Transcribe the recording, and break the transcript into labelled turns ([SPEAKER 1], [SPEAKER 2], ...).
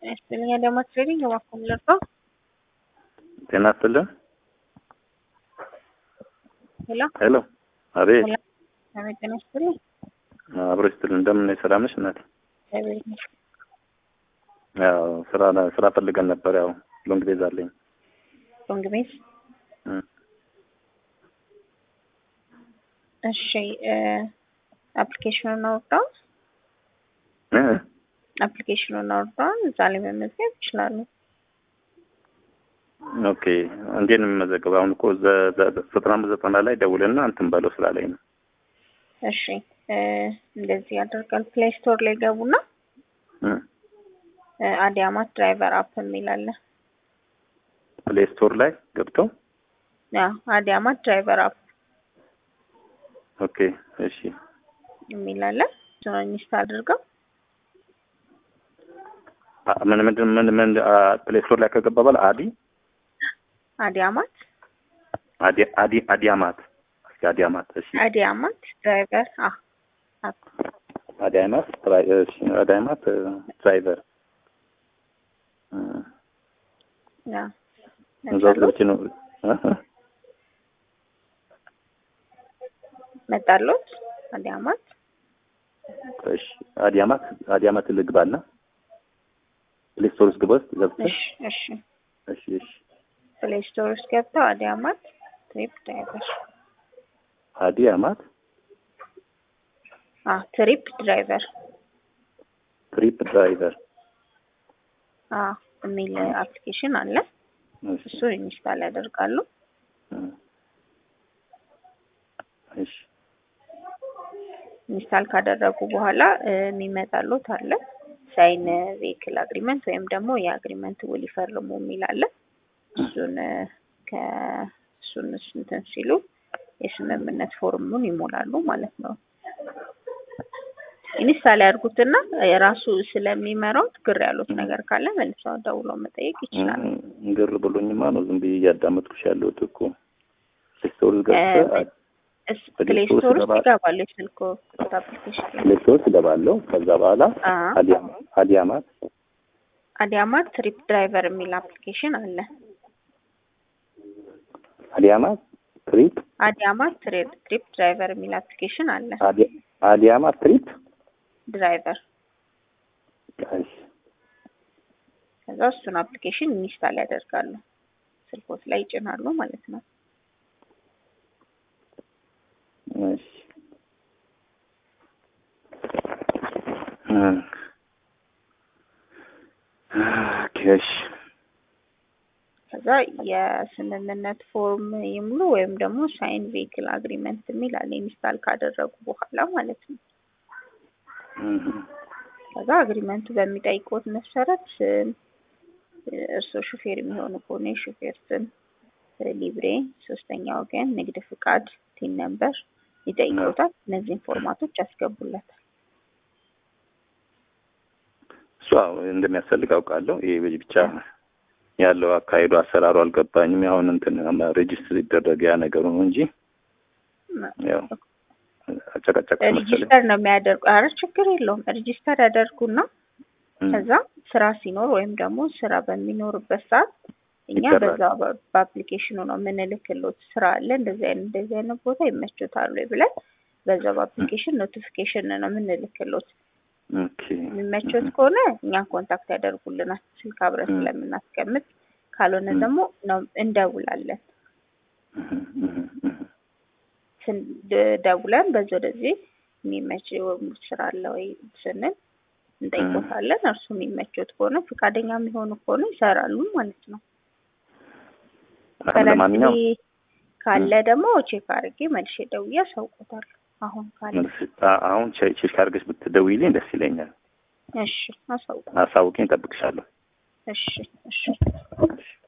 [SPEAKER 1] ጤና ይስጥልኝ አዳማ ትሬዲንግ እባክዎን ልርዳው?
[SPEAKER 2] ጤና ይስጥልን።
[SPEAKER 1] ሄሎ
[SPEAKER 2] ሄሎ፣ አቤት።
[SPEAKER 1] ሄሎ፣ አቤት ጤና ይስጥልኝ።
[SPEAKER 2] አብሮ ይስጥልን። እንደምን ነሽ? ሰላም ነሽ እናቴ?
[SPEAKER 1] እግዚአብሔር ይመስገን።
[SPEAKER 2] ያው ስራ ስራ ፈልገን ነበር። ያው ሎንግ ቤዝ አለኝ።
[SPEAKER 1] ሎንግ ቤዝ
[SPEAKER 2] እም፣
[SPEAKER 1] እሺ አፕሊኬሽኑን አውርደዋል?
[SPEAKER 2] እ
[SPEAKER 1] አፕሊኬሽኑን አውርደዋል? እዛ ላይ መመዝገብ ይችላሉ።
[SPEAKER 2] ኦኬ። እንዴት ነው የምመዘገበው? አሁን እኮ ዘ- ዘ- ዘጠና አምስት ዘጠና ላይ ደውልና እንትን በለው ስላለኝ ነው።
[SPEAKER 1] እሺ እ እንደዚህ ያደርጋል። ፕሌይ ስቶር ላይ ገቡና
[SPEAKER 2] እም፣
[SPEAKER 1] እ አዲያማት ድራይቨር አፕ የሚል አለ።
[SPEAKER 2] ፕሌይ ስቶር ላይ ገብተው
[SPEAKER 1] ያ አዲያማት ድራይቨር አፕ
[SPEAKER 2] ኦኬ። እሺ
[SPEAKER 1] የሚል አለ። እሱን ኢንስታል አድርገው
[SPEAKER 2] አ- ምን ምንድን ምን ምን ፕሌይ ስቶር ላይ ከገባ በኋላ አዲ
[SPEAKER 1] አዲያማት
[SPEAKER 2] አዲ አዲ አዲያማት እስኪ አዲያማት እሺ
[SPEAKER 1] አዲያማት ድራይቨር አ አፕ
[SPEAKER 2] አዲያማት ትራይ እሺ አዲያማት እ፣ ድራይቨር እ፣
[SPEAKER 1] ያ
[SPEAKER 2] እዛው ገብቼ ነው እ እ
[SPEAKER 1] መጣሎት አዲያማት
[SPEAKER 2] እሺ አዲያማት አዲያማት ልግባና ፕሌይ ስቶር ውስጥ ግባ ውስጥ ገብተህ
[SPEAKER 1] እሺ እሺ
[SPEAKER 2] እሺ እሺ
[SPEAKER 1] ፕሌይ ስቶር ውስጥ ገብተው አዲያማት ትሪፕ ድራይቨር
[SPEAKER 2] አዲያማት
[SPEAKER 1] አ ትሪፕ ድራይቨር
[SPEAKER 2] ትሪፕ ድራይቨር
[SPEAKER 1] አ የሚል አፕሊኬሽን አለ።
[SPEAKER 2] እሺ
[SPEAKER 1] እሱ ኢንስታል ያደርጋሉ።
[SPEAKER 2] እ፣ እሺ
[SPEAKER 1] ኢንስታል ካደረጉ በኋላ እ፣ የሚመጣሉት አለ ሳይን ቬሂክል አግሪመንት ወይም ደግሞ የአግሪመንት ውል ይፈርሙ የሚል አለ። እሱን እ፣ ከእሱን እንትን ሲሉ የስምምነት ፎርሙን ይሞላሉ ማለት ነው። ኢንስታል ያድርጉትና የራሱ ስለሚመራው ግር ያሉት ነገር ካለ መልሰው ደውለው መጠየቅ ይችላሉ።
[SPEAKER 2] እ፣ ግር ብሎኝማ ነው ዝም ብዬ እያዳመጥኩሽ ያለሁት እኮ ፕሌይ ስቶር ውስጥ ገብተህ
[SPEAKER 1] እስ ፕሌይ ስቶር ውስጥ ይገባሉ። የስልክ አፕሊኬሽን ላይ
[SPEAKER 2] ፕሌይ ስቶር ውስጥ እገባለሁ። ከዛ በኋላ
[SPEAKER 1] አ
[SPEAKER 2] አዲያማ- አዲያማት
[SPEAKER 1] አዲያማት ትሪፕ ድራይቨር የሚል አፕሊኬሽን አለ።
[SPEAKER 2] አዲያማት ትሪፕ
[SPEAKER 1] አዲያማት ትሪ- ትሪፕ ድራይቨር የሚል አፕሊኬሽን አለ።
[SPEAKER 2] አዲ- አዲያማት ትሪፕ
[SPEAKER 1] ድራይቨር
[SPEAKER 2] እሺ
[SPEAKER 1] ከዛ እሱን አፕሊኬሽን ኢንስታል ያደርጋሉ። ስልኮት ላይ ይጭናሉ ማለት ነው።
[SPEAKER 2] እሺ እ፣ ኦኬ እሺ
[SPEAKER 1] ከዛ የስምምነት ፎርም ይሙሉ ወይም ደግሞ ሳይን ቬሂክል አግሪመንት የሚል አለ ኢንስታል ካደረጉ በኋላ ማለት ነው።
[SPEAKER 2] እህ፣
[SPEAKER 1] ከዛ አግሪመንቱ በሚጠይቁት መሰረት ስም፣ እርስዎ ሹፌር የሚሆኑ ከሆነ የሹፌር ስም፣ ሊብሬ፣ ሶስተኛ ወገን፣ ንግድ ፍቃድ፣ ቲን ነምበር ይጠይቁታል። እነዚህን ፎርማቶች ያስገቡለታል።
[SPEAKER 2] እሱ አዎ እንደሚያስፈልግ አውቃለሁ። ይሄ ብቻ ያለው አካሄዱ አሰራሩ አልገባኝም። ያሁን እንትን ሬጅስትር ይደረግ ያ ነገሩ ነው እንጂ ያው አጨቃጨቅ መሰለኝ።
[SPEAKER 1] ሬጂስተር ነው የሚያደርጉ። አረ ችግር የለውም። ሬጂስተር ያደርጉና
[SPEAKER 2] እም፣
[SPEAKER 1] ከዛ ስራ ሲኖር ወይም ደግሞ ስራ በሚኖርበት ሰዓት እኛ
[SPEAKER 2] ይሰራል።
[SPEAKER 1] በዛ በ- በአፕሊኬሽኑ ነው የምንልክሎት ስራ አለ እንደዚህ አይነት እንደዚህ አይነት ቦታ ይመቾታል ወይ ብለን በዛ በአፕሊኬሽን ኖቲፊኬሽን ነው የምንልክሎት።
[SPEAKER 2] ኦኬ
[SPEAKER 1] የሚመቾት ከሆነ እኛን ኮንታክት ያደርጉልናል ስልክ አብረን
[SPEAKER 2] እም።
[SPEAKER 1] ስለምናስቀምጥ፣ ካልሆነ
[SPEAKER 2] እም።
[SPEAKER 1] ደግሞ ነው እንደውላለን።
[SPEAKER 2] እህ፣ እህ፣ እህ።
[SPEAKER 1] ስን- ደ- ደውለን በዚህ ወደዚህ የሚመች ሙሉ ስራ አለ ወይ ስንል እንጠይቆታለን። እርሱ የሚመቾት ከሆነ ፈቃደኛ የሚሆኑ ከሆነ ይሰራሉ ማለት ነው።
[SPEAKER 2] ለማንኛውም
[SPEAKER 1] ከረንትሊ ካለ ደግሞ ቼክ አድርጌ መልሼ ደውዬ አሳውቆታለሁ። አሁን ካለ
[SPEAKER 2] አ- አሁን ቼ- ቼክ አድርገሽ ብትደውይልኝ ደስ ይለኛል።
[SPEAKER 1] እሺ አሳውቁ።
[SPEAKER 2] አሳውቂኝ፣ እጠብቅሻለሁ።
[SPEAKER 1] እሺ እሺ
[SPEAKER 2] እሺ